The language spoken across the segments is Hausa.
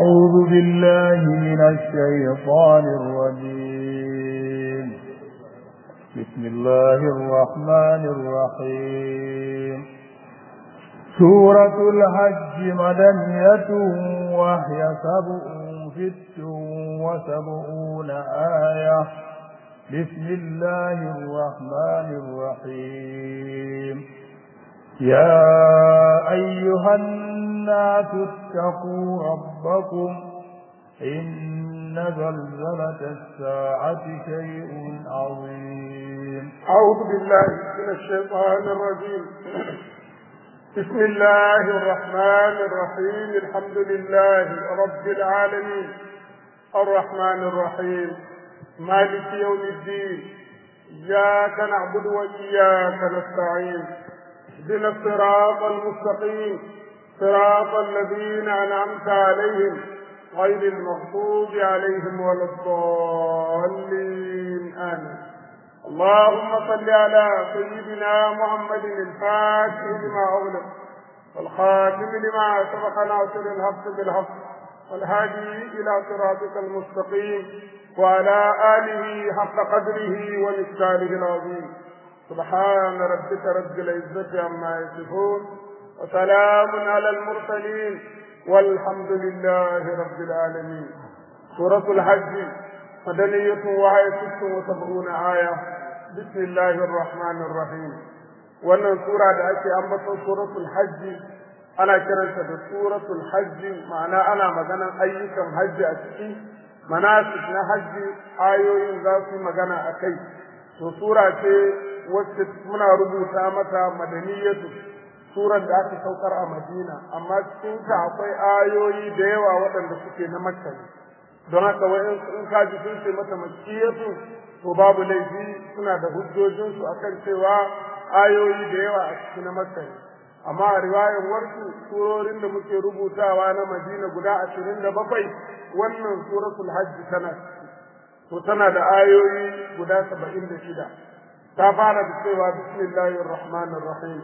أعوذ بالله من الشيطان الرجيم بسم الله الرحمن الرحيم سورة الحج مدنية وهي سبع ست وسبعون آية بسم الله الرحمن الرحيم يا أيها الناس اتقوا ربكم إن زلزلة الساعة شيء عظيم أعوذ بالله من الشيطان الرجيم بسم الله الرحمن الرحيم الحمد لله رب العالمين الرحمن الرحيم مالك يوم الدين إياك نعبد وإياك نستعين اهدنا الصراط المستقيم صراط الذين أنعمت عليهم غير المغضوب عليهم ولا الضالين آمين اللهم صل على سيدنا محمد الفاتح لما أغلق والخاتم لما سبق ناصر الحق بالحق والهادي إلى صراطك المستقيم وعلى آله حق قدره ومثاله العظيم سبحان ربك رب العزة عما يصفون وسلام على المرسلين والحمد لله رب العالمين سورة الحج مدنية وهي ست وسبعون آية بسم الله الرحمن الرحيم wannan sura da ake ambaton suratul hajji ana kiranta da suratul hajji ma'ana ana maganan ayyukan hajji a ciki manasik na hajji ayoyin za su magana a kai to sura ce wacce muna rubuta mata madaniyatu surar da aka saukar a madina amma cikin ta akwai ayoyi da yawa waɗanda suke na makka don haka wa'in in ka ji sun ce mata makkiyatu to babu laifi suna da hujjojinsu akan cewa ayoyi da yawa a cikin na makka amma a riwayar warsu surorin da muke rubutawa na madina guda ashirin da bakwai wannan suratul hajji tana to tana da ayoyi guda saba'in da shida ta fara da cewa bismillahir rahmanir rahim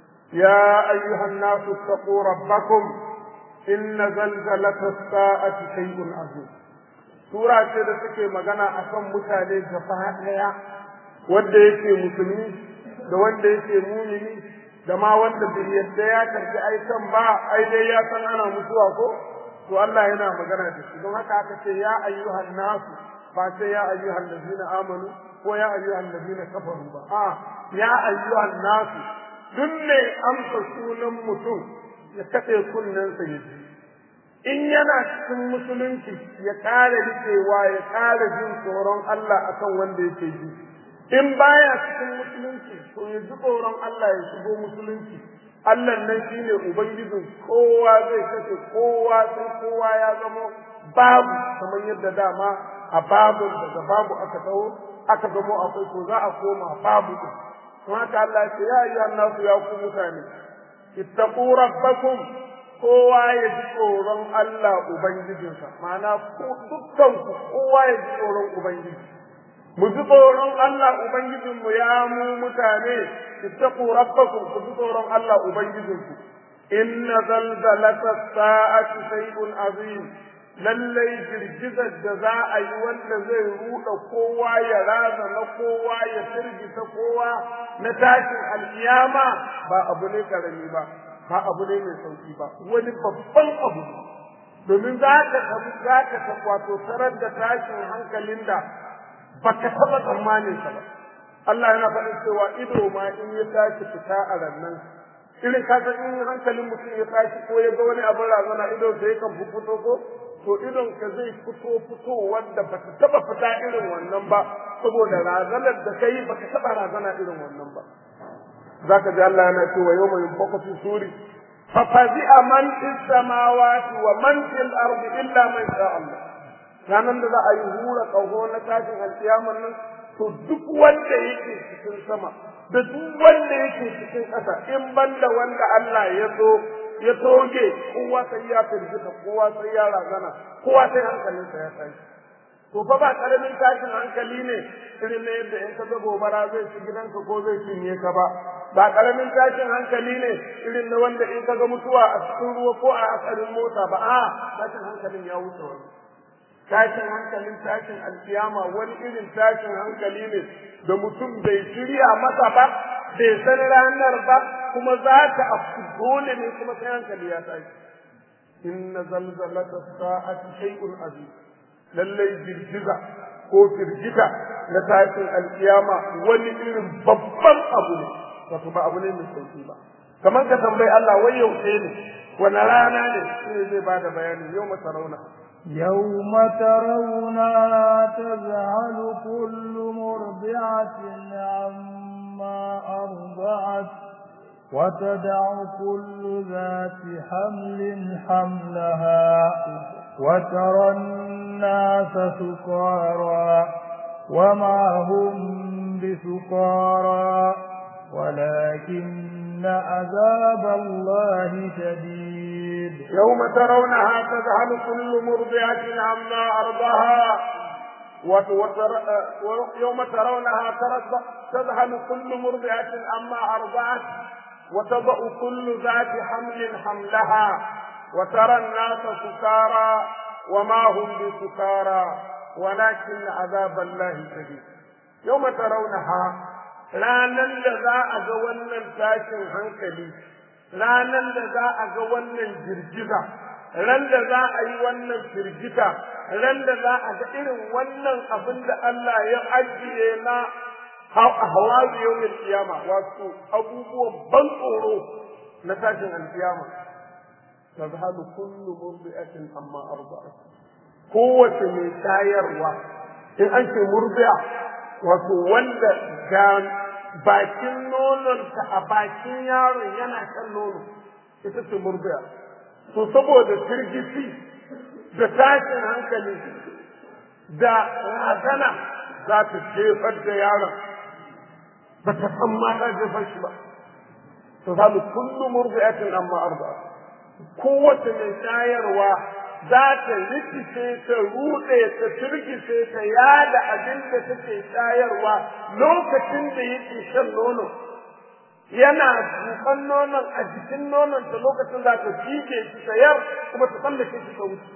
ya ayyuhan nasu taqu rabbakum inna zalzalata as-sa'ati shay'un azim sura ce da take magana akan mutane gaba daya wanda yake musulmi da wanda yake mumini da ma wanda bai yadda ya karbi aikan ba ai dai ya san ana mutuwa ko to Allah yana magana da shi don haka aka ce ya ayyuhan nasu ba sai ya ayyuhan ladina amanu ko ya ayyuhan ladina kafaru ba a ya ayyuhan nasu duk ne amsa sunan mutum ya kaɗe kunnensa ya ji in yana cikin musulunci ya ƙara rikewa ya ƙara jin tsoron Allah akan wanda yake ji in baya cikin musulunci to ya ji tsoron Allah ya shigo musulunci Allah nan shine ubangijin kowa zai kashe kowa sai kowa ya zama babu kamar yadda dama a babu daga babu aka taho aka zamo akwai to za a koma babu din don haka Allah ya ce ya ayyuhan nasu ya ku mutane ittaqu rabbakum kowa ya ji tsoron Allah ubangijinsa ma'ana ku dukkan ku kowa ya ji tsoron ubangiji mu ji tsoron Allah ubangijinmu ya mu mutane ittaqu rabbakum ku ji tsoron Allah ubangijinku inna zalzalata sa'ati shay'un azim lallai girgizar da za a yi wanda zai ruɗa kowa ya raza na kowa ya firgita kowa na tashin alkiyama ba abu ne karami ba ba abu ne mai sauki ba wani babban abu domin za ka za ka wato tarar da tashin hankalin da baka taɓa tsammanin sa ba Allah yana faɗin cewa ido ma in ya tashi fita a rannan irin ka san in hankalin mutum ya tashi ko ya ga wani abin razana ido sai kan fito ko to idon ka zai fito fito wanda baka taba fita irin wannan ba saboda razanar da kai baka taba razana irin wannan ba zaka ji Allah yana cewa yawma yunfaqu fi suri fa fazi'a man fis samawati wa man fil ardi illa man sha Allah ranan da za a yi hura kaho na tashin alkiyaman nan to duk wanda yake cikin sama da duk wanda yake cikin ƙasa in banda wanda Allah ya so ya toge kowa sai ya firgita kowa sai ya razana kowa sai hankalinsa ya tashi to fa ba karamin tashin hankali ne irin na yadda in ka ga gobara zai ci gidanka ko zai cinye ka ba ba karamin tashin hankali ne irin na wanda in ka ga mutuwa a cikin ruwa ko a hatsarin mota ba a tashin hankalin ya wuce wani tashin hankalin tashin alkiyama wani irin tashin hankali ne da mutum bai shirya masa ba bai san ranar ba kuma za ta afku dole ne kuma sai hankali ya tashi inna zalzalata sa'ati shay'un azim lallai girgiza ko firgita na tashin alkiyama wani irin babban abu ne wato ba abu ne mai sauki ba kamar ka tambayi Allah wai yaushe ne wani rana ne shi zai bada bayani yau mata rauna يوم ترونها تذهل كل مرضعة عما أرضعت وتدع كل ذات حمل حملها وترى الناس سكارى وما هم بسكارى ولكن عذاب الله شديد يوم ترونها تذهل كل مرضعة عما أرضها يوم ترونها تذهل كل مرضعة عما أرضعت وتضع كل ذات حمل حملها وترى الناس سكارى وما هم بسكارى ولكن عذاب الله شديد يوم ترونها ranan da za a ga wannan tashin hankali ranan da za a ga wannan girgiza ran da za a yi wannan firgita ran da za a ga irin wannan abin da Allah ya ajiye na hawa yawmin kiyama wato abubuwan ban tsoro na tashin alkiyama tazhalu kullu murdi'atin amma arba'at kowace mai shayarwa in an ce murdi'a wato wanda ga bakin nononta a bakin yaron yana kan nono ita ce murdi'a to saboda firgici da tashin hankali da razana za ta jefar da yaron ba ta san ma ta jefar shi ba to zalu kullu murdi'atin amma arba'a kowace mai shayarwa za ta rikice ta rude ta firgice ta yada abin da take shayarwa lokacin da yake shan nono yana dukan nonon a jikin nonon ta lokacin za ta fige shi ta yar kuma ta tsallake shi ta wuce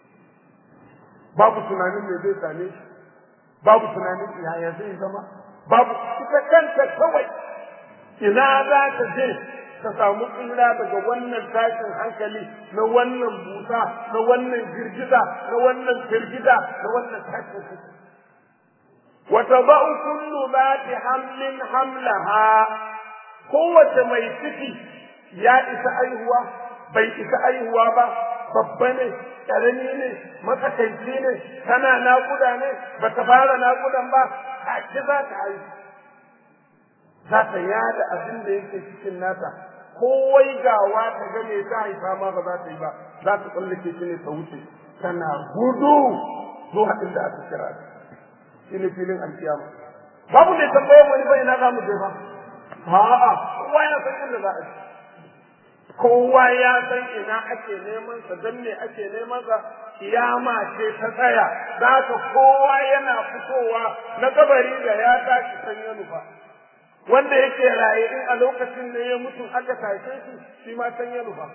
babu tunanin me zai same shi babu tunanin yaya zai zama babu ita kanta kawai ina za ta je ta samu tsira daga wannan tashin hankali na wannan busa na wannan girgiza na wannan firgida na wannan tashin hankali وتضع كل ذات حمل حملها kowace mai ciki ya isa aihuwa bai isa aihuwa ba babba ne ƙarami ne matsakaici ne tana naƙuda ne ba ta fara naƙudan ba a ci za ta haihu za ta yada abin da yake cikin nata kowai gawa ta ga me ta haifa ma ba za ta yi ba za ta tsallake shi ne ta wuce tana gudu zuwa inda aka kira shi ne filin alkiyama babu ne tambayar wani bai na za mu je ba A'a, kowa ya san inda za a ci. Kowa ya san ina ake neman sa, don me ake neman sa, kiyama ce ta tsaya, za ka kowa yana fitowa na kabari da ya tashi san ya nufa. Wanda yake raye in a lokacin da ya mutu aka tashe shi, shi ma san ya nufa.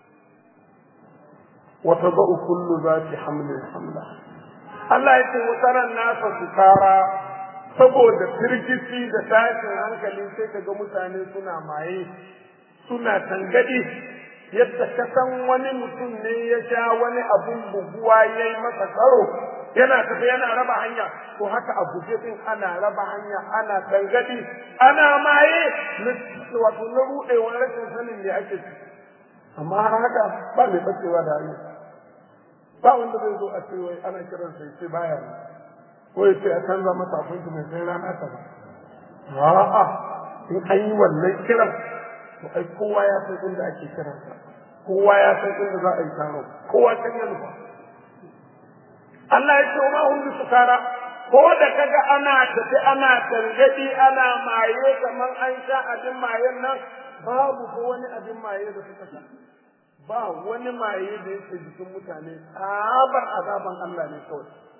Wata ba'u kullu za ki hamlin hamla. Allah ya ce wata nasa su tara saboda firgici da tashin hankali sai ka ga mutane suna maye suna tangadi yadda ka san wani mutum ne ya sha wani abun buguwa ya yi masa karo yana tafi yana raba hanya ko haka a guje din ana raba hanya ana tangadi ana maye wato na rudewar rashin sanin me ake ci amma haka ba mai bacewa da hanya ba wanda zai zo a ce wai ana kiransa ya ce baya ne ko ya ce a canza masa abinci mai sai rana ta ba. A'a, in an yi wannan kiran, to ai kowa ya san inda ake kiransa, kowa ya san inda za a yi taro, kowa can ya nufa. Allah ya ce ma hun su kara, ko da kaga ana tafi ana tangadi ana maye kamar an sha abin mayen nan babu ko wani abin maye da suka sha. Ba wani maye da yake jikin mutane, tsabar azaban Allah ne kawai.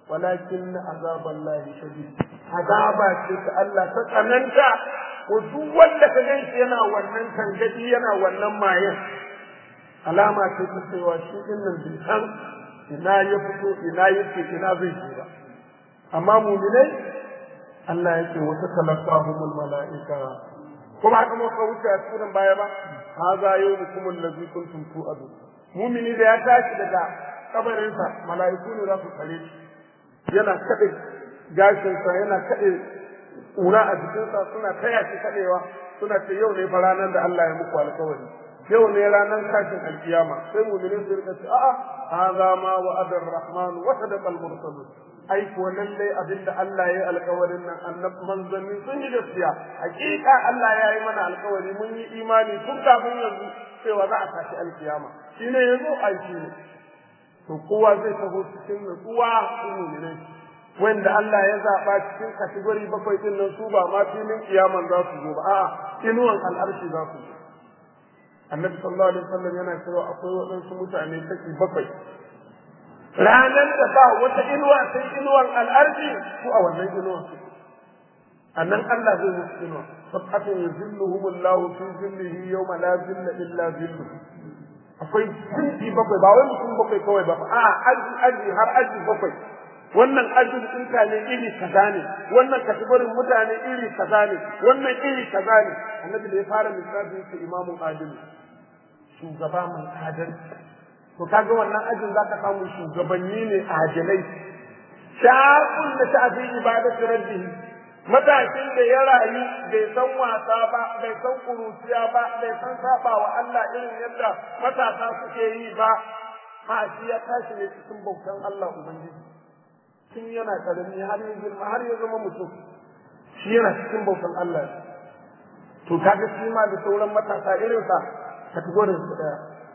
walakin azaballahi shadid azaba ce ta Allah ta tsananta ko duk wanda ka gan shi yana wannan tangadi yana wannan mayen alama ce ta cewa shi din nan bai san ina ya fito ina yake ina zai je ba amma mu'minai Allah yake wata talaqahumul mala'ika kuma haka mu ka wuce a cikin baya ba haza yawmukum allazi kuntum tu'adu mu'mini da ya tashi daga kabarinsa mala'iku ne za su tsare shi yana kade gashinsa yana kade ƙura a jikinsa suna taya shi kadewa suna ce yau ne fa ranar da Allah ya muku alƙawari yau ne ranar tashin alkiyama sai mu'minin su rika ce a'a hadha ma wa'ada ar-rahman wa sadaqa al-mursalun ai ko lalle abinda Allah ya yi alƙawarin nan annab manzanni sun yi gaskiya hakika Allah ya yi mana alƙawari mun yi imani tun kafin yanzu cewa za a tashi alkiyama shine yanzu ai shine to kowa zai taho cikin nutsuwa su mu'minai wanda Allah ya zaɓa cikin kategori bakwai din nan su ba ma filin kiyaman za su zo ba a'a inuwan al'arshi za su zo annabi sallallahu alaihi wasallam yana cewa akwai waɗansu mutane kashi bakwai ranar da ba wata inuwa sai inuwan al'arshi su a wannan inuwan su annan Allah zai musu inuwa sab'atun yuzilluhum Allahu fi zillihi yawma la zilla illa zillu akwai jinsi bakwai ba wai mutum bakwai kawai ba a aji aji har aji bakwai wannan ajin mutane iri kaza ne wannan kategorin mutane iri kaza ne wannan iri kaza ne annabi da ya fara misali yake imamun adili shugaba mai adalci to kaga wannan ajin zaka samu shugabanni ne adilai shaqul da ta'fi ibadatu rabbihi matashin da ya rayu bai san wasa ba bai san kuruciya ba bai san saba wa Allah irin yadda matasa suke yi ba ha shi ya tashi ne cikin bautan Allah ubangiji tun yana karami har ya girma har ya zama mutum shi yana cikin bautan Allah to kaga shi ma da sauran matasa irin sa kategorin su daya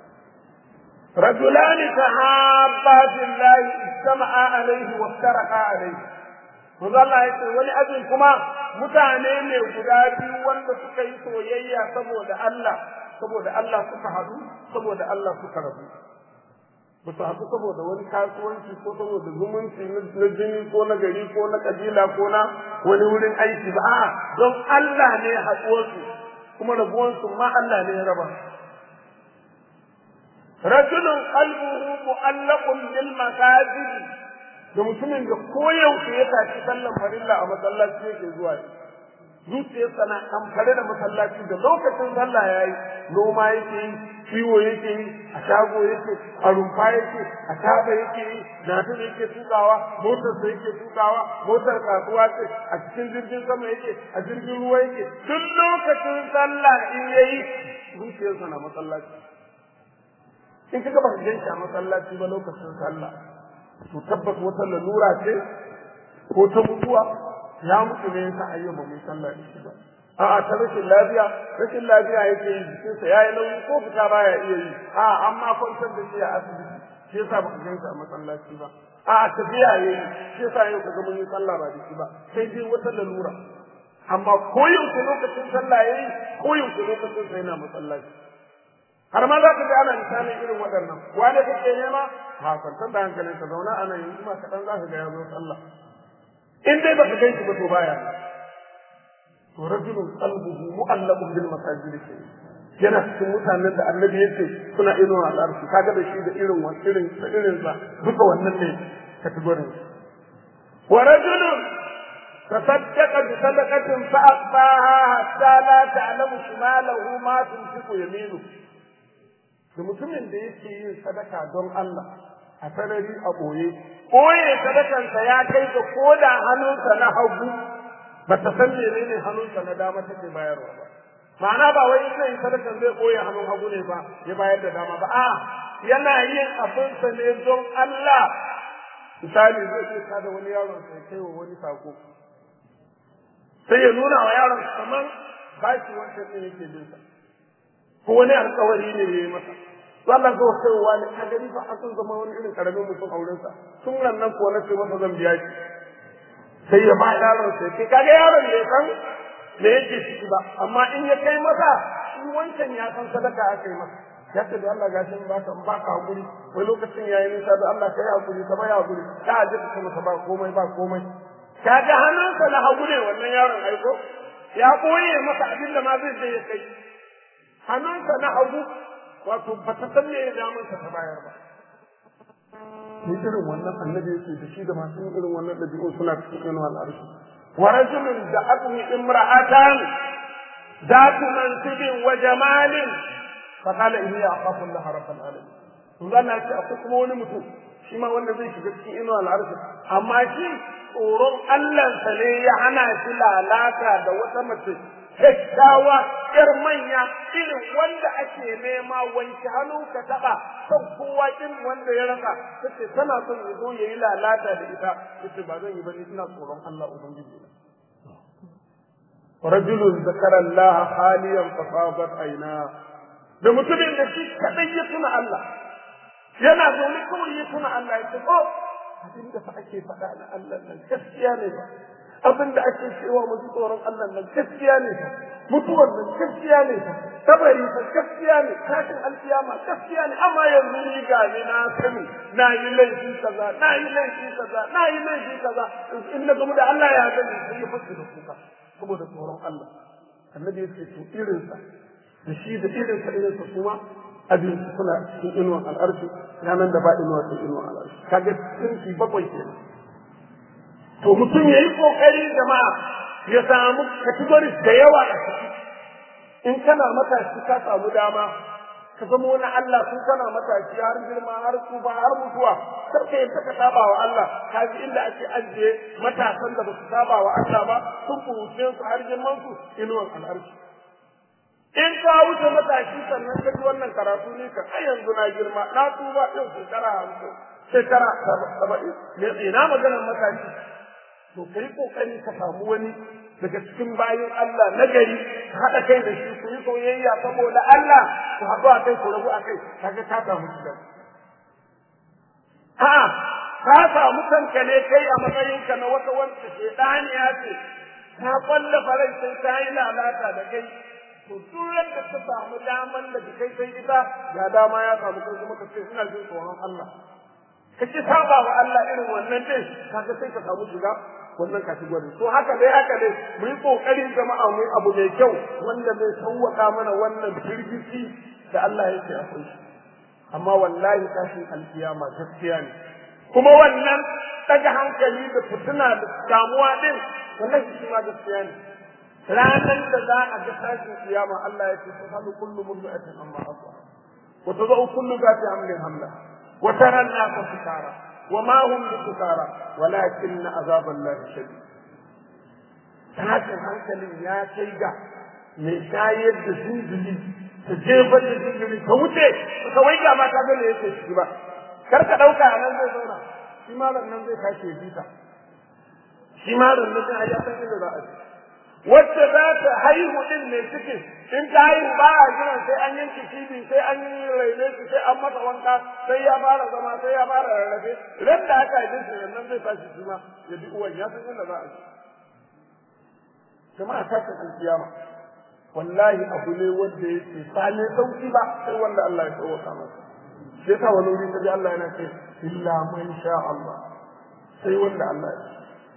رجلان تحابا في الله اجتمعا عليه وافترقا عليه Manzo Allah ya ce wani ajin kuma mutane ne guda biyu wanda suka yi soyayya saboda Allah saboda Allah suka haɗu saboda Allah suka rabu ba su haɗu saboda wani kasuwanci ko saboda zumunci na jini ko na gari ko na kabila ko na wani wurin aiki ba a'a don Allah ne haɗuwarsu kuma rabuwansu ma Allah ne ya raba rajulun qalbuhu mu'allaqun bil masajid da mutumin da koyaushe ya tashi sallan farilla a masallaci yake zuwa zuciyarsa na amfare da masallaci da lokacin sallah yayi noma yake yi ciwo yake yi a shago yake a rumfa yake a taba yake yi natin yake tukawa motar sa yake tukawa motar kasuwa ce a cikin jirgin sama yake a jirgin ruwa yake duk lokacin sallah in yayi zuciyarsa na masallaci in kaga ba ka ganshi a masallaci ba lokacin sallah to tabbas wata lalura ce ko ta mutuwa ya mutu ne yasa ayyuka mai sallah da shi ba a'a ta rashin lafiya rashin lafiya yake yi jikinsa yayi nauyi ko fita baya iya yi a'a amma kwantar da shi a asibiti shi yasa ba ka ganshi a masallaci ba a'a tafiya yayi shi yasa yau kaga mun yi sallah ba da shi ba sai dai wata lalura amma koyaushe lokacin sallah yayi koyaushe lokacin sa yana masallaci har ma za ka ga ana misalin irin waɗannan wane kake nema ha kwantar da hankalin ka zauna ana yanzu ma kaɗan za ka ga ya zo sallah in dai baka ganshi ba to baya to rajulun qalbuhu mu'allaqun bil masajid ke yana cikin mutanen da annabi yace suna irin al'arshi kaga da shi da irin wa irin da irin sa duka wannan ne kategorin wa rajulun تصدق بصدقة فأخفاها حتى لا تعلم شماله ما تنفق يمينه da mutumin da yake yin sadaka don Allah a sarari a ɓoye ɓoye sadakansa ya kai ga koda hannunsa na hagu ba ta san menene hannunsa na dama take bayarwa ba ma'ana ba wai ina yin sadakan zai ɓoye hannun hagu ne ba ya bayar da dama ba a yana yin abinsa ne don Allah misali zai iya kada wani yaron sai kai wa wani sako sai ya nuna wa yaron kamar bashi wancan ne yake bin sa ko wani alkawari ne ya yi masa Allah zo sai wani ka gani fa akan zama wani irin karamin mutum a wurinsa tun nan nan ko na ce masa zan biya shi sai ya ba yaron sai kai kaga yaron bai san me yake ciki ba amma in ya kai masa shi wancan ya san sadaka aka yi masa ya ce da Allah gashi ba ka ba ka hakuri wai lokacin yayin nisa da Allah kai hakuri ka bai hakuri ka aje ka masa ba komai ba komai ka ga hannunsa na hagu ne wannan yaron aiko ya koye masa abin da ma zai je ya kai hannunsa na hagu wato ba ta san me damansa ta bayar ba ni irin wannan annabi yake da shi da masu yin irin wannan ɗabi'un suna cikin irin al'arshi wa rajulun da abni imra'atan ذات منصب وجمال فقال إني أخاف الله رب العالمين to zan ce akwai kuma wani mutum shi ma wanda zai shiga cikin inuwa al'arshi amma shi tsoron Allahnsa ne ya hana shi lalata da wata mace kyakkyawa ƴar manya irin wanda ake nema wanke hannu ka taɓa son kowa kin wanda ya rasa tace tana son ya zo ya yi lalata da ita tace ba zan yi ba ni ina tsoron Allah ubangiji na رجل ذكر الله خاليا ففاضت عيناه da mutumin da shi kadai ya tuna Allah yana zaune kawai ya tuna Allah ya ce oh abin da fa ake faɗa na Allah nan gaskiya ne ba abin da ake cewa mu ji tsoron Allah nan gaskiya ne ba mutuwar nan gaskiya ne ba kabari fa gaskiya ne tashin alkiyama gaskiya ne amma yanzu ni ga ni na sani na yi laifi kaza na yi laifi kaza na yi laifi kaza in na gamu da Allah ya gani sai ya fashe da kuka saboda tsoron Allah annabi ya ce to irinsa da shi da irinsa irinsa kuma abin suna cikin inuwan al'arshi ranar da ba inuwa cikin inuwan al'arshi kaga sinfi bakwai kenan to mutum ya yi kokari jama'a ya samu categories da yawa a ciki in kana matashi ka samu dama ka zama wani Allah tun kana matashi har girma har tsufa har mutuwa kar ka yadda ka saba wa Allah ka ji inda ake ajiye matasan da ba su saba wa Allah ba sun kuruce su har girman su inuwan al'arshi in ka wuce matashi sannan ka ji wannan karatu ne ka ai yanzu na girma na tuba ɗin shekara hamsin shekara saba'in me ina maganar matashi to kai kokari ka samu wani daga cikin bayan Allah na gari ka haɗa kai da shi ku yi soyayya saboda Allah ku haɗu a kai ku rabu a kai kaga ka samu shi a'a ka samu kanka ne kai a matsayinka na wata wanda shedaniya ce ta kwalla farai sai ta yi lalata da kai to duk yadda ka samu daman da kai sai ita ga dama ya samu kai kuma ka ce ina jin tsoron Allah ka ci saba wa Allah irin wannan din kaga sai ka samu shiga wannan kategori to haka dai haka dai mu yi kokarin jama'a mu yi abu mai kyau wanda zai sauwaka mana wannan firgici da Allah yake akwai shi amma wallahi tashin alkiyama gaskiya ne kuma wannan daga hankali da fitina da damuwa din wallahi shi ma gaskiya ne ranar da za a ga tashin kiyama Allah ya ce tasalu kullu mud'atin amma aswa wa tadau kullu zati hamlin hamla wa tara an-nasa sukara wa ma hum bisukara walakin azab Allah shadid tashin hankalin ya kai ga mai shayar da zinzili ta jefar da zinzili ta wuce ka wai ga mata ga me yake shi ba kar ka dauka nan zai zauna shi ma nan zai kashe bita shi ma nan zai ya san inda za a ji wacce za ta haihu din mai cikin in ta haihu ba a jiran sai an yanke cibi sai an yi raine shi sai an masa wanka sai ya fara zama sai ya fara rarrafe ran da aka yi shi nan zai tashi shi ma ya bi uwan ya san inda za a ji jama'a tashin alkiyama wallahi abu ne wanda yake ba ne sauki ba sai wanda Allah ya tsawaka masa shi yasa wani wuri kaji Allah yana ce illa man sha Allah sai wanda Allah ya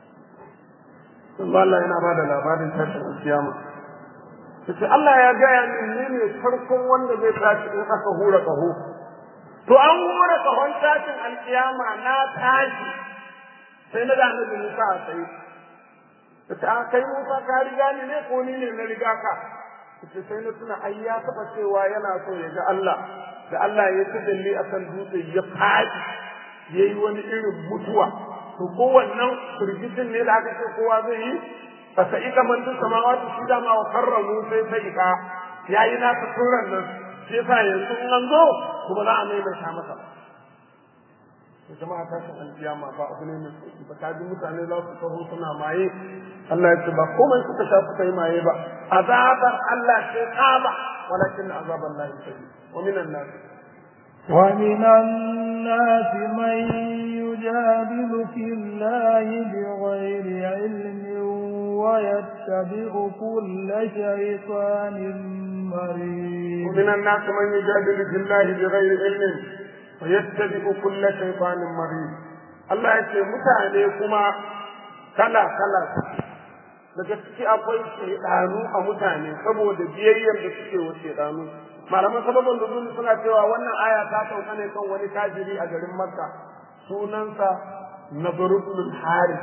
Allah Allah yana ba da labarin tashin alkiyama yace Allah ya gaya min ni ne farkon wanda zai tashi in aka hura kaho to an hura kahon tashin alkiyama na tashi sai na da annabi Musa a tsaye yace a kai Musa ka riga ni ne ko ni ne na riga ka yace sai na tuna ai ya taba cewa yana so ya ga Allah da Allah ya tadalli akan dutse ya faɗi yayi wani irin mutuwa to kowannan firgitin ne da aka ce kowa zai yi fa sa'ika man tun samawati shi dama wa karramu sai sa'ika yayi na turan nan shi yasa yanzu in an zo kuma za a maimaita masa to jama'a ta san alkiyama ba abu ne mai sauki ba ka ji mutane za su taho suna maye Allah ya ce ba komai suka sha suka yi maye ba azabar Allah sai tsaba walakin azaban Allah shadid wa minan nas ومن الناس من يجادل في الله بغير علم ويتبع كل شيطان مريد ومن الناس من يجادل في الله بغير علم ويتبع كل شيطان مريد Allah ya ce mutane kuma kala kala daga ciki akwai shaidanu a mutane saboda biyayyar da suke wa shaidanu malaman sababin nuzul suna cewa wannan aya ta sauka ne kan wani tajiri a garin makka sunansa nabarul harith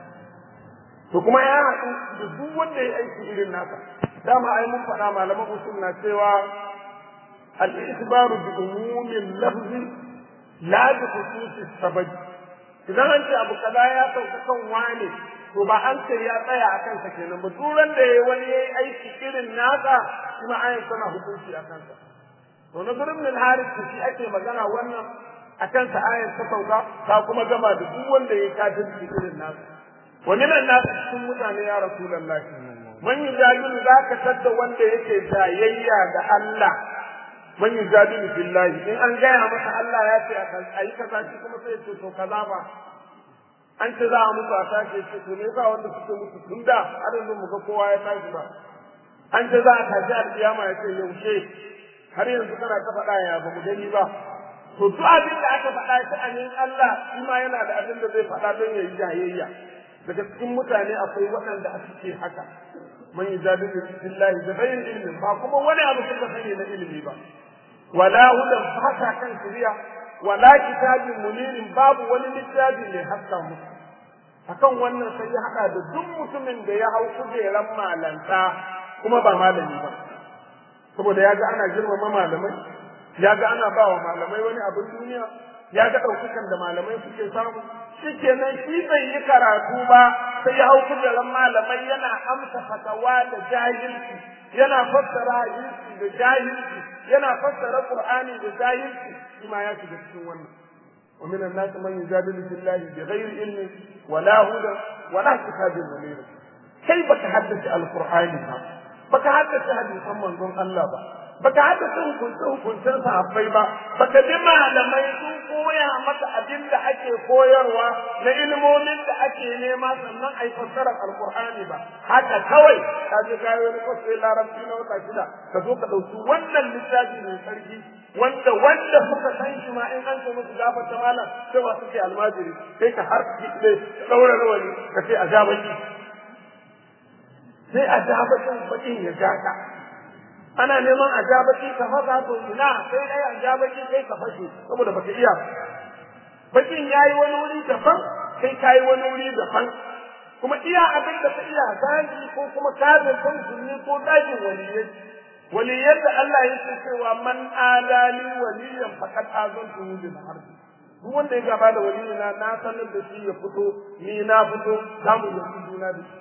to kuma ya haɗu da duk wanda ya aiki irin nasa dama ai mun faɗa malaman usul na cewa al-isbaru bi umumin lafzi la bi khususi sabab idan an ce abu kaza ya sauka kan wane to ba an ce ya tsaya a kansa kenan ba duran da yayi wani yayi aiki irin nasa kuma ayin sana hukunci a kansa to na gurin min harith shi ake magana wannan a kansa ayin ta sauka ta kuma gama da duk wanda yayi kafirci irin nasa wa min an-nas cikin mutane ya rasulullahi man yujadilu zaka tadda wanda yake jayayya da Allah man yujadilu billahi in an gaya masa Allah ya ce a yi kaza shi kuma sai ce to kaza ba an ce za a mutu a tashi ce to me yasa wanda suke mutu tun da har yanzu mu ga kowa ya tashi ba an ce za a tashi alƙiyama ya ce yaushe har yanzu kana ta faɗa ya ba mu gani ba to duk abin da aka faɗa shi a yin Allah shi ma yana da abin da zai faɗa don ya yi jayayya daga cikin mutane akwai waɗanda suke haka man yujadilu billahi da bayin ilmin ba kuma wani abu suka sani na ilimi ba wala hudan fata kan shari'a wala kitabin munirin babu wani littafi mai haska musu akan wannan sai ya haɗa da duk mutumin da ya hau kujeran malanta kuma ba malami ba saboda ya ga ana girmama malamai ya ga ana ba wa malamai wani abin duniya ya ga ɗaukakan da malamai suke samu shikenan shi bai yi karatu ba sai ya hau kujeran malamai yana amsa fatawa da jahilci yana fassara hadisi da jahilci yana fassara qur'ani da jahilci shi ma ya shiga cikin wannan ومن الناس من يجادل في الله بغير علم ولا هدى ولا كتاب منير كيف تحدث القرآن با بك حدث حديث من دون الله با بك حدث hukunce hukuncen sahabbai ba baka ji malamai sun koya maka abin da ake koyarwa na ilmomin da ake nema sannan a yi fassarar alkur'ani ba haka kawai ka je ka yi wani kwasai larabci na wata shida ka zo ka ɗauki wannan littafi mai sarki wanda wanda suka san shi ma in an ce musu gafarta malam sai ba suke almajiri sai ka har ne daura rawani ka ce a ja baki sai a ja bakin bakin ya ja ka ana neman a ja baki ka fasa to ina sai dai a ja baki kai ka fashe saboda baka iya bakin yayi wani wuri daban kai kayi wani wuri daban kuma iya abin da ka iya zagi ko kuma kafin kan sunni ko zagin waliyai waliyan da Allah yake cewa man adali waliyan faqad azantu bil harbi duk wanda ya gaba da waliyina na sanar da shi ya fito ni na fito za mu yi juna da shi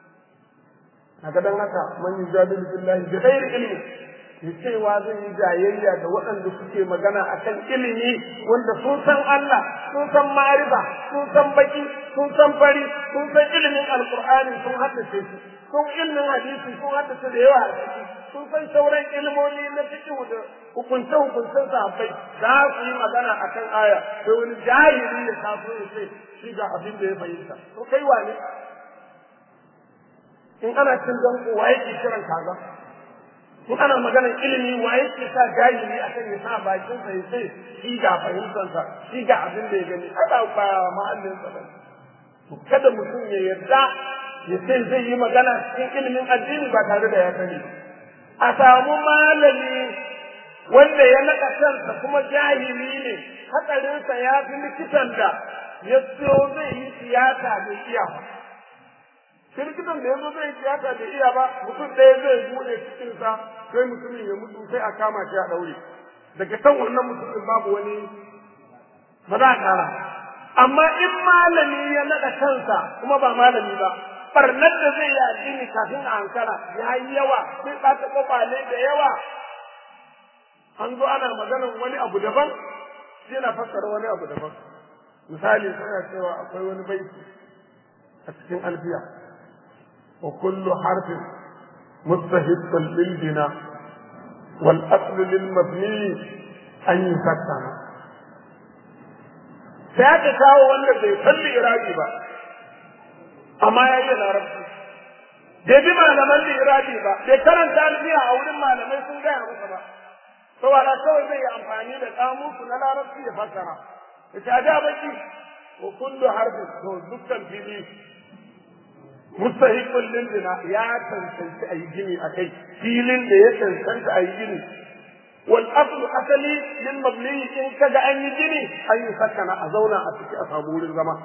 kaga dan haka man yujadilu billahi bi ghairi ilmi ya cewa zai yi jayayya da waɗanda suke magana akan ilimi wanda sun san Allah sun san ma'arifa sun san baki sun san fari sun san ilimin alqur'ani sun haddace shi sun ilimin hadisi sun haddace da yawa a ciki sun san sauran ilmomi na fiqh da hukunce hukuncen sahabbai za su yi magana akan aya sai wani jahili ya taso ya ce shi ga abin da ya fahimta to kai wane in ana cin danko wa yake kiran kaza in ana maganar ilimi wa yake sa jahili akan ya sa bakin sa ya ce shi ga fahimtar sa shi ga abin da ya gani ada ba mahallin sa bane to kada mutum ya yarda ya ce zai yi magana cikin ilimin addini ba tare da ya sani a samu malami wanda ya naɗa kansa kuma jahili ne hatsarinsa ya fi likitan da ya siyo zai yi tiyata mai iya ba likitan da ya zo zai tiyata da iya ba mutum ɗaya zai buɗe cikinsa sai mutumin ya mutu sai a kama shi a ɗaure daga kan wannan mutumin babu wani ba za a ƙara amma in malami ya naɗa kansa kuma ba malami ba barnar da zai yi addini kafin a ankara ya yi yawa sai ɓata ƙwaƙwale da yawa an zo ana maganar wani abu daban yana fassara wani abu daban misali suna cewa akwai wani baiti a cikin alfiya wa kullu harfin mustahiqqun lil bina wal aslu lil mabni an yusakkana sai aka kawo wanda bai kalli iraki ba amma ya yi larabci bai bi malaman lirabi ba bai karanta alfiya a wurin malamai sun gaya masa ba saboda kawai zai yi amfani da kamusu na larabci ya fassara ya ce a da baki wa kullu harfin to dukkan fili mustahiqul lil bina ya tantance ayi gini akai filin da ya tantance ayi gini wal asl asali lil mabni in kaga an yi gini an yi sakana a zauna a ciki a samu wurin zama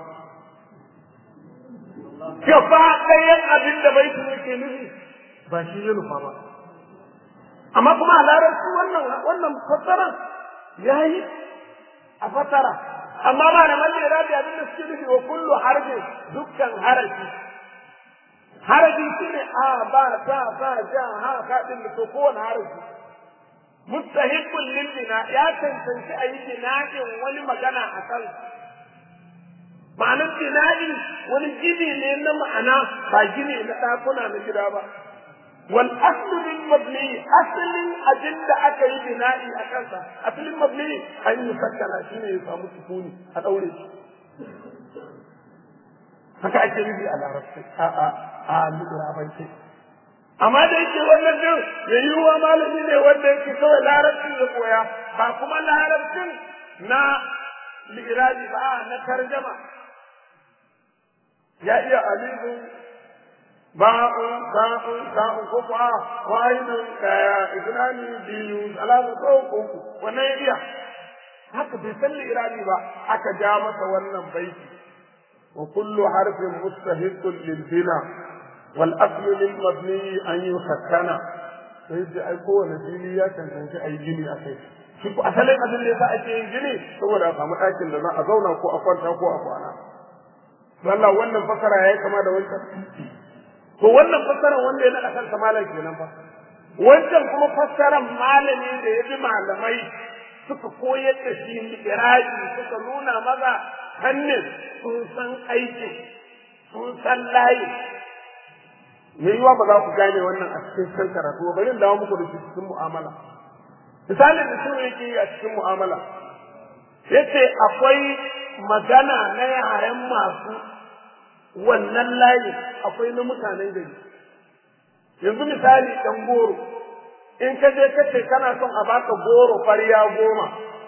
gaba ɗayan abin da baitin yake nufi ba shi ya nufa ba amma kuma a larabci wannan wannan fassara yayi a fassara amma ba da malle rabi abin da suke nufi wa kullu harfin dukkan harafi harafi shine a ba ta ba ja ha ka din to kowane harafi mustahiqqul lil bina ya tantance ayi bina'in wani magana a kan ma'anar bina'i wani gini ne na ma'ana ba gini na ɗakuna na gida ba wal aslu lil mabni aslin abin da aka yi bina'i a kansa aslin mabni an yi sakkana shine ya samu sukuni a daure shi haka ake nufi a larabci a a a larabci amma da yake wannan din ya yi wa malami ne wanda yake kawai larabcin ya koya ba kuma larabcin na li'irabi ba na tarjama ya iya alifin ba'un ba'un ba'un ko kuwa wahidun daya iznani biyu alamu ko uku wannan ya iya haka bai san li'irabi ba aka ja masa wannan baiti wa kullu harfin mustahiqun lil bina wal aslu lil mabni an yusakkana sai da ai kowane fili ya cancanci ai gini a kai shi ko asalin abin da yasa ake yin gini saboda a samu ɗakin da za a zauna ko a kwanta ko a kwana Allah wannan fasara yayi kama da wancan to wannan fassara wanda ya naɗa kansa malam kenan fa wancan kuma fassaran malami da ya bi malamai suka koyar da shi iraji suka nuna maza hannun sun san aikin sun san layi me yiwa ba za ku gane wannan a cikin kan karatu ba bari dawo muku da shi cikin mu'amala misalin da shi yake yi a cikin mu'amala yace akwai magana na yaren masu wannan layin akwai na mutanen gari yanzu misali ɗan goro in ka je ka ce kana son a baka goro fariya goma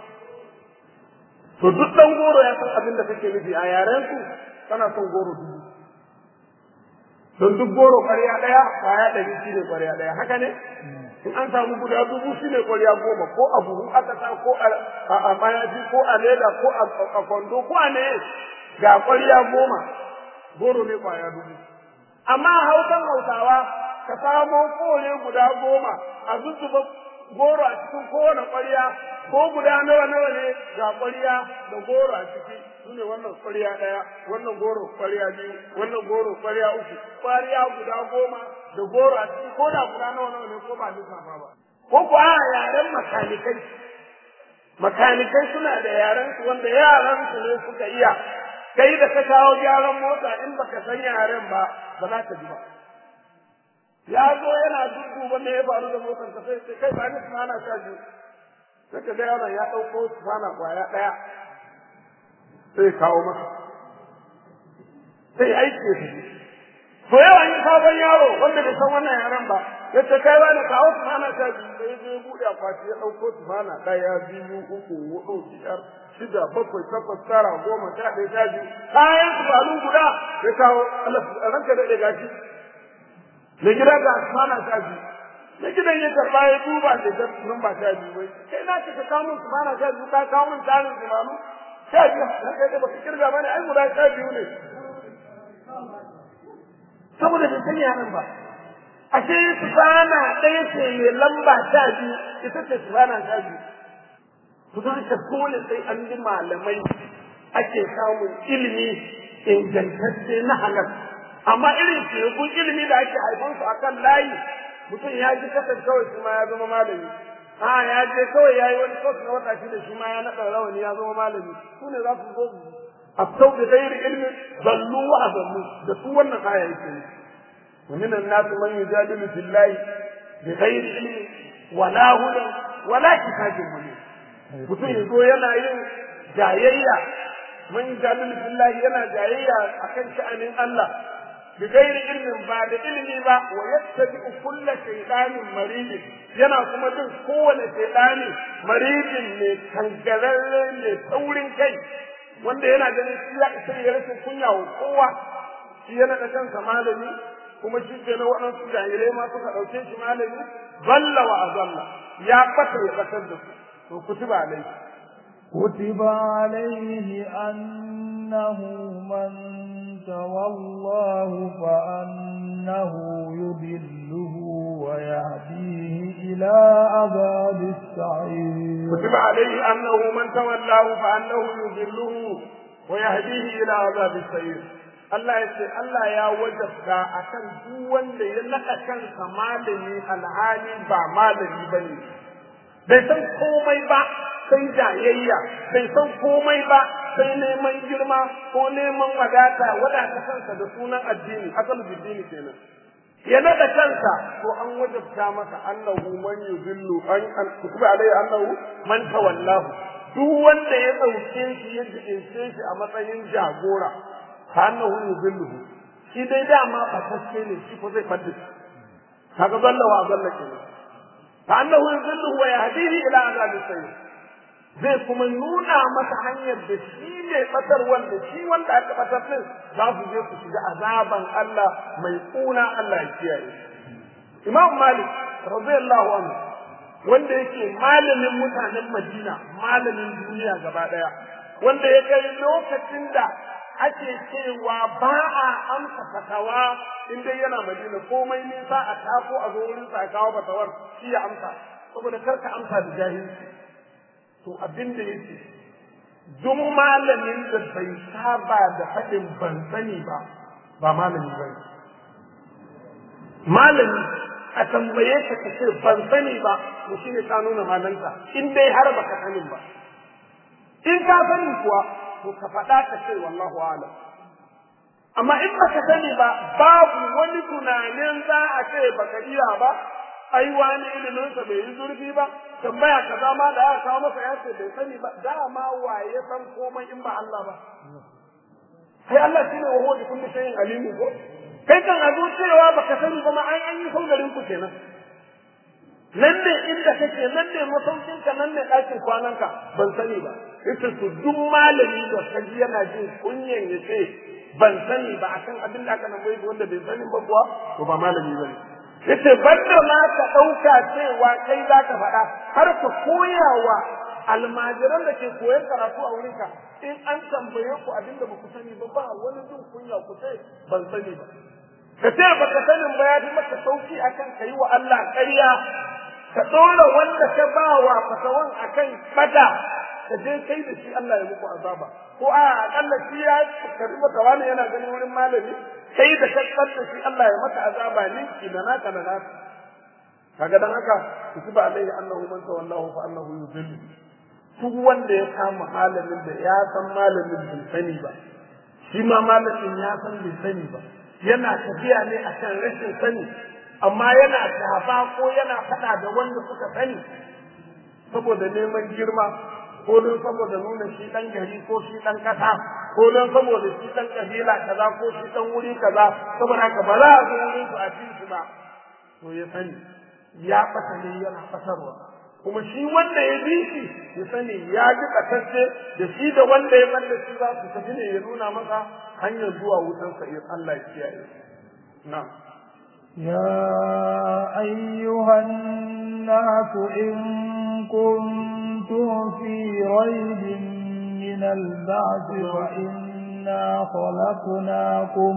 to duk ɗan goro ya san abin da kake nufi a yaren su kana son goro dubu don duk goro fariya ɗaya kwaya ɗari shi ne kwariya ɗaya haka ne in an samu guda dubu shi ne kwariya goma ko a buhu aka sa ko a mayafi ko a leda ko a kwando ko a ne ga kwariya goma goro ne kwaya dubu amma hausan hausawa ka samo kore guda goma a zuzzuba goro a cikin kowane ƙwarya ko guda nawa nawa ne ga ƙwarya da goro a ciki su ne wannan ƙwarya ɗaya wannan goro ƙwarya biyu wannan goro ƙwarya uku ƙwarya guda goma da goro a ciki ko da guda nawa nawa ne ko ba lissafa ba ko ko a yaren makanikai makanikai suna da yaren su wanda yaran su ne suka iya kai da ka kawo gyaran mota in baka san yaren ba ba za ka ji ba ya zo yana dudduba me ya faru da motar ka sai sai kai ba ni sana sha biyu sai ka ga yaron ya ɗauko sana kwaya ɗaya sai kawo masa sai aiki ya tafi to yawan yi sabon yaro wanda bai san wannan yaren ba ya ce kai wani kawo sana sha biyu sai ya buɗe akwati ya ɗauko sana ɗaya biyu uku huɗu biyar shida bakwai takwas tara goma sha ɗaya sha biyu kayan su balun guda ya kawo ranka daɗe gashi mai gida ga asmana sha biyu mai gidan ya karɓa ya duba da ta nan ba sha biyu bai kai na ce ka kawo min asmana sha biyu ka kawo min tarin zumanu sha biyu na kai da baka kirga bane ai guda sha biyu ne saboda bai sani yaran ba ashe sufana ɗaya ce mai lamba sha biyu ita ce sufana sha biyu to don haka dole sai an bi malamai ake samun ilimi ingantacce na halal amma irin tekun ilimi da ake haifan su akan layi mutum ya ji kasar kawai shi ma ya zama malami a ya je kawai ya yi wani kwas na wata shi da shi ma ya naɗa rawani ya zama malami su ne za su zo a sau da gairi ilmi zallu wa azallu da su wannan aya yake ne wa minan nasu man yujadilu billahi bi ghairi ilmi wala hudan wala kitabin munir mutum ya zo yana yin jayayya man yujadilu billahi yana jayayya akan sha'anin Allah bi gairi ilmin ba da ilimi ba wa yattabi kullu shaytanin maridin yana kuma bin kowane shaytani maridin ne kangararre ne taurin kai wanda yana ganin shi ya isa ya rashin kunya wa kowa shi yana da kansa malami kuma shi ke na waɗansu jahilai ma suka ɗauke shi malami balla wa azalla ya ɓata ya ɓatar da su to kutuba alaihi كتب عليه أنه من تولاه فأنه يضله ويهديه إلى عذاب السعير كتب عليه أنه من تولاه فأنه يضله ويهديه إلى عذاب السعير Allah ya ce Allah ya wajabta a kan duk wanda ya naɗa kansa malami alhali ba malami ba ne. Bai san komai ba sai jayayya, bai san komai ba sai neman girma ko neman wadata wadata kansa da sunan addini, asal biddini kenan. Ya naɗa kansa to an wajabta masa annahu man yuzillu an an kutuba alai annahu man tawallahu duk wanda ya ɗauke shi ya jiɗince shi a matsayin jagora ka annahu yuzilluhu shi dai dama fatacce ne shi ko zai fadda shi kaga zalla wa zalla kenan ka annahu yuzilluhu wa yahdihi ila azabi sayyid zai kuma nuna masa hanyar da shi ne batar wanda shi wanda aka batar din za su je su shiga azaban Allah mai kuna Allah ya kiyaye Imam Malik radiyallahu anhu wanda yake malamin mutanen Madina malamin duniya gaba daya wanda ya kai lokacin da ake cewa ba a amsa fatawa in dai yana madina komai nisa a tako a zo wurin sa kawo fatawar shi ya amsa saboda kar ka amsa da jahilci to abin da yake duk malamin da bai saba da faɗin ban sani ba ba malami ba ne malami a tambaye ka ka ce ban sani ba to shine ka nuna malanta in dai har baka sanin ba in ka sani kuwa to ka faɗa ka ce wallahu alam amma in baka sani ba babu wani tunanin za a ce baka iya ba ai wani ilimin sa bai yi zurfi ba tambaya kaza ma da aka kawo masa ya ce bai sani ba dama waye san komai in ba Allah ba sai Allah shine wa huwa bi kulli shay'in alimu ko kai kan a cewa baka sani ba ma an an yi saugarin ku kenan nan ne inda kake nan ne masaukinka nan ne ɗakin kwananka ban sani ba ita su duk malami da kaji yana jin kunyan ya ce ban sani ba akan abin da aka nan bai wanda bai sani ba kuwa to ba malami bane yace banda ma ka ɗauka cewa kai za ka faɗa har ka koyawa almajiran da ke koyon karatu a wurinka in an tambaye ku abin da ba ku sani ba ba wani jin kunya ku ce ban sani ba ka ce baka sanin ba ya fi maka sauki akan ka yi wa Allah ƙarya ka ɗora wanda ka ba wa fatawan akan fada ka je kai da shi Allah ya muku azaba ko a akalla shi ya karbi mata wani yana ganin wurin malami kai da ka da shi Allah ya maka azaba ne ki da naka da naka kaga dan haka kutuba alaihi annahu man tawallahu fa annahu yudillu duk wanda ya kama malamin da ya san malamin bai sani ba shi ma malamin ya san bai sani ba yana tafiya ne akan rashin sani amma yana shafa ko yana faɗa da wanda suka sani saboda neman girma ko don saboda nuna shi ɗan gari ko shi ɗan ƙasa ko don saboda shi ɗan ƙabila kaza ko shi ɗan wuri kaza saboda haka ba za a zo wurin su a ci shi ba to ya sani ya ɓata ne yana fasarwa kuma shi wanda ya bi shi ya sani ya ji ƙasashe da shi da wanda ya ɓalla shi za su tafi ne ya nuna masa hanyar zuwa wutansa in Allah ya kiyaye na'am يا أيها الناس إن كنتم في ريب من البعث فإنا خلقناكم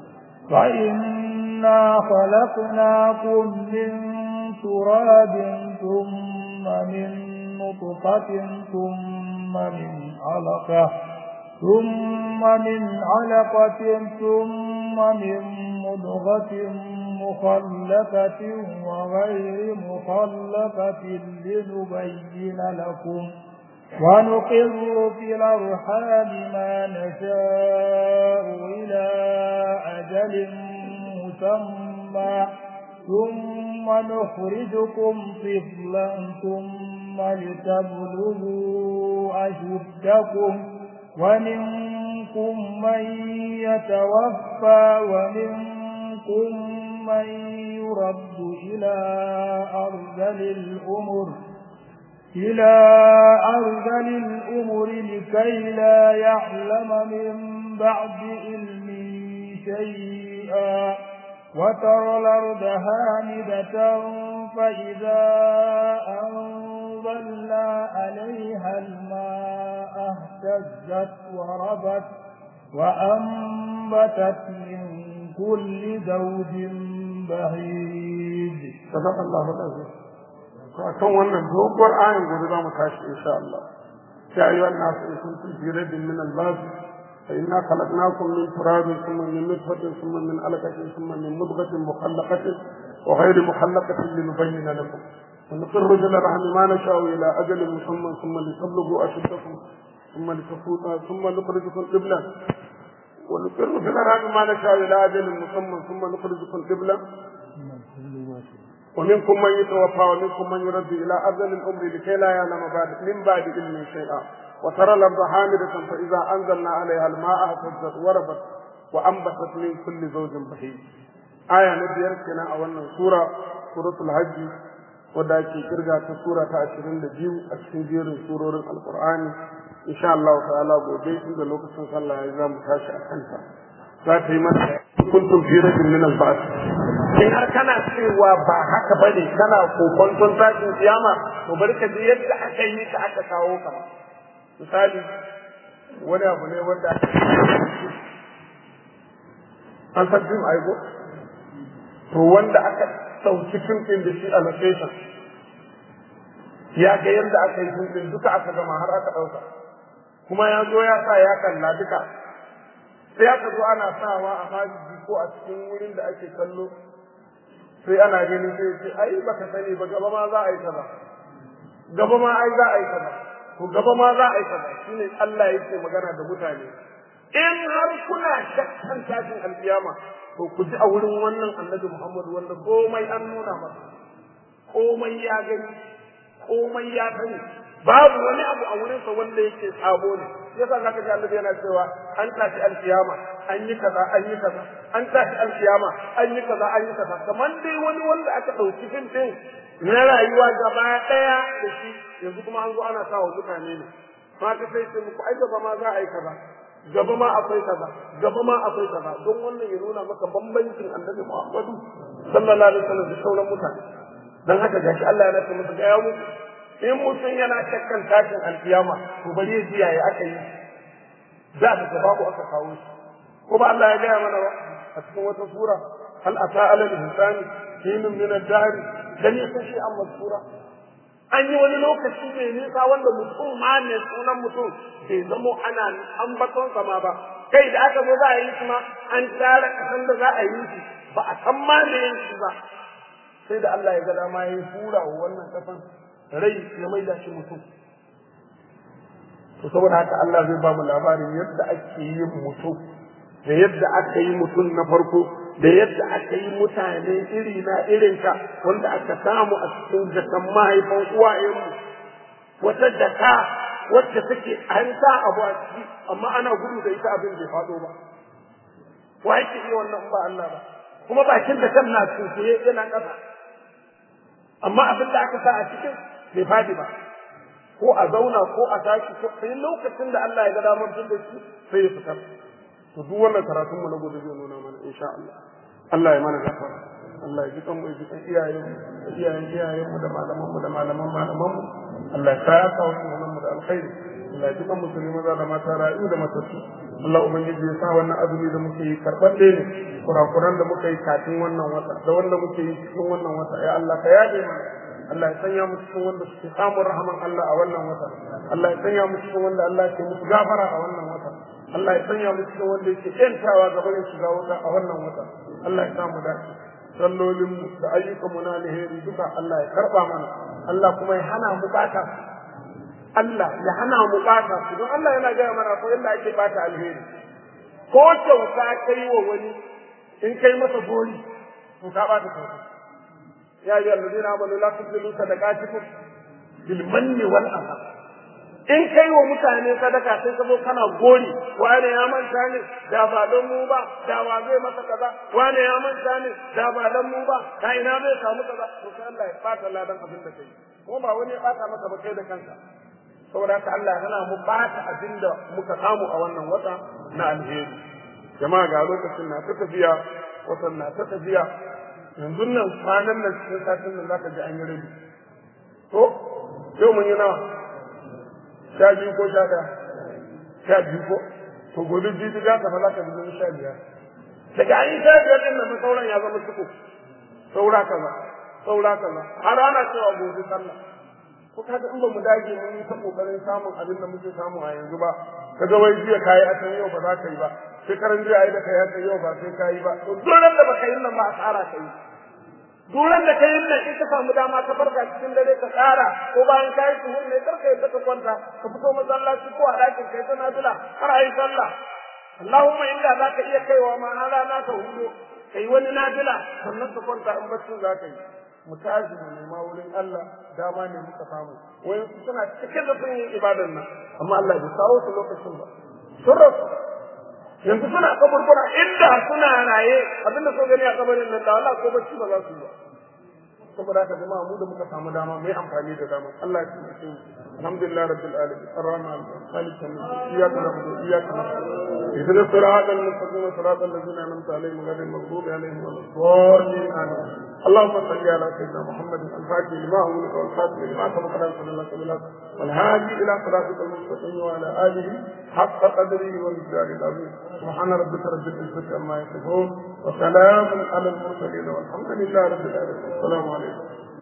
فإنا خلقناكم من تراب ثم من نطفة ثم من علقة ثم من علقة ثم من مضغة مخلقة وغير مخلقة لنبين لكم ونقر في الأرحام ما نشاء إلى أجل مسمى ثم نخرجكم طفلا ثم لتبلغوا أشدكم ومنكم من يتوفى ومنكم من يرد إلى أرذل الأمر إلى أرذل الأمر لكي لا يعلم من بعد علم شيئا وترى الأرض هامدة فإذا أنزلنا عليها الماء اهتزت وربت وأنبتت من كل زوج بهيج صدق الله العظيم kan wannan doguwar ayin gobe za mu tashi insha Allah ya ayyuhan nasu in kuntum fi rabbin min al-ba'd فإنا خلقناكم من تراب ثم من نطفة ثم من علقة ثم من مضغة مخلقة وغير مخلقة لنبين لكم ونقر إلى الرحم ما نشاء إلى أجل مسمى ثم لتبلغوا أشدكم ثم لتفوتوا ثم نخرجكم قبلا ونقر في الأرحام ما نشاء إلى أجل مسمى ثم نخرجكم قبلا ومنكم من يتوفى ومنكم من يرد إلى أجل الأمر لكي لا يعلم بعد من بعد علم شيئا وترى الأرض حامدة فإذا أنزلنا عليها الماء اهتزت وربت وأنبتت من كل زوج بهيج آية نبيار كنا أولا سورة سورة الحج wadda ake kirga ta sura ta ashirin da biyu a cikin jerin surorin alkur'ani insha Allah ta'ala gobe inda lokacin sallah ya za mu tashi a kanta za ta yi mata kuntum fi rajin min al in har kana cewa ba haka bane kana kokonton tashin kiyama to bari ka ji yadda aka yi ta aka kawo ka misali wani abu ne wanda an san fim aiko to wanda aka ɗauki fim ɗin da shi a location ya ga yadda aka yi fim ɗin duka aka gama har aka ɗauka kuma ya zo ya sa ya kalla duka sai aka zo ana sawa a hajji ko a cikin wurin da ake kallo sai ana gani sai ce ai baka sani ba gaba ma za a yi kaza gaba ma ai za a yi kaza to gaba ma za a yi kaza shine Allah yake magana da mutane in har kuna shakkan tashin alkiyama to ku ji a wurin wannan annabi Muhammad wanda komai an nuna masa komai ya gani komai ya sani babu wani abu a wurinsa wanda yake sabo ne yasa zaka ji annabi yana cewa an tashi alkiyama an yi kaza an yi kaza an tashi alkiyama an yi kaza an yi kaza kamar dai wani wanda aka ɗauki fim ɗin na rayuwa gaba ɗaya da shi yanzu kuma an zo ana sa wa mutane ne ma ta sai ce muku ai gaba ma za a yi kaza gaba ma akwai kaza gaba ma akwai kaza don wannan ya nuna maka bambancin annabi Muhammadu sallallahu alaihi wasallam da sauran mutane dan haka gashi Allah ya nace masa ga ya muku in mutum yana shakkan tashin alkiyama to bari ya ji yaya aka yi za ka ga babu aka kawo shi ko ba Allah ya gaya mana ba a cikin wata sura hal ata ala al-insani hinun min ad-dahr dan yasa shi an masura an yi wani lokaci mai nisa wanda mutum ma ne sunan mutum bai zamo ana ambaton sama ba kai da aka zo za a yi shi ma an tara kasan da za a yi shi ba a san ma me yin shi ba sai da Allah ya ga dama ya hura wa wannan kasan rai ya maida shi mutum to saboda haka Allah zai ba mu labarin yadda ake yin mutum da yadda aka yi mutum na farko da yadda aka yi mutane iri na irinka wanda aka samu a cikin jakan mahaifan uwayenmu wata jaka wacce take an sa abu a ciki amma ana gudu da ita abin bai faɗo ba wa yake iya wannan ba Allah ba kuma bakin da kan na tsuntsaye yana ƙasa amma abin da aka sa a cikin bai faɗi ba ko a zauna ko a tashi ko sai lokacin da Allah ya ga damar tun da shi sai ya fitar to duk wannan karatun mu na gobe zai nuna mana insha Allah Allah ya mana gafara Allah ya ji kan mu ya ji kan iyayen mu da iyayen iyayen mu da malaman mu da malaman malaman mu Allah ya sa ka wasu mu da alkhairi Allah ya ji kan musulmi maza da mata rayu da matattu Allah ubangiji ya sa wannan azumi da muke yi karban ne kurakuran da muka yi kafin wannan wata da wanda muke yi cikin wannan wata ya Allah ka yaje mana Allah ya sanya mu cikin wanda suke samun rahaman Allah a wannan wata Allah ya sanya mu cikin wanda Allah ke musu gafara a wannan wata Allah ya sanya mu cikin wanda yake kyantawa ga barin shiga wuta a wannan wata Allah ya sa mu dace sallolin mu da ayyukan mu na alheri duka Allah ya karba mana Allah kuma ya hana mu bata Allah ya hana mu bata don Allah yana gaya mana ko yadda ake bata alheri ko kyauta kai wa wani in kai masa gori to ka bata kyauta يا أيها الذين آمنوا لا تبذلوا صدقاتكم بالمن والأذى in kai wa mutane sadaka sai ka zo kana gori wane ya manta ne da ba don mu ba da ba zai masa kaza wane ya manta ne da ba don mu ba ka ina zai samu kaza to sai Allah ya bata ladan abin da kai ko ba wani ya bata maka ba kai da kanka saboda haka Allah yana mu bata abin da muka samu a wannan wata na alheri jama'a ga lokacin na ta tafiya watan na ta tafiya yanzu nan kwanan nan cikin satin nan zaka ji an yi rabi to yau mun yi nawa sha biyu ko sha ɗaya sha biyu ko to gobe biyu za ka fara ka bi sha biyar daga an yi sha biyar din nan sauran ya zama suku saura kaza saura kaza har ana cewa gobe sallah ko kaga in ba mu dage mun yi ta kokarin samun abin da muke samu a yanzu ba kaga wai jiya kayi a can yau ba za ka yi ba shekaran jiya ai da kai haka yau ba sai kayi ba to duran da baka yi nan ba asara kai duran da kai nan in ka samu dama ka farka cikin dare ka tsara ko bayan kayi tuhur ne karka yadda ka kwanta ka fito masallaci ko a dakin kai ta nafila har ayi sallah Allahumma inda za ka iya kaiwa ma na rana ka hudo kai wani nafila sannan ka kwanta in baccin za ka yi mu tashi mu nema wurin Allah dama ne muka samu wai suna cikin da sun yi ibadan nan amma Allah bai kawo su lokacin ba sun rasu yanzu suna kaburbura inda suna raye abinda so gani a kabarin nan da Allah ko bacci ba za su yi ba saboda haka jama'a mu da muka samu dama mu yi amfani da dama Allah ya tsare mu alhamdulillah rabbil alamin arrahman malik iyyaka na'budu wa iyyaka nasta'in اهدنا الصراط المستقيم صراط الذين انعمت عليهم غير المغضوب عليهم ولا الضالين امين اللهم صل على سيدنا محمد الفاتح لما أغلق والخاتم لما سبق له صلى الله عليه وسلم والهادي الى صراطك المستقيم وعلى اله حق قدره ومقداره العظيم سبحان ربك رب العزه عما يصفون وسلام على المرسلين والحمد لله رب العالمين السلام عليكم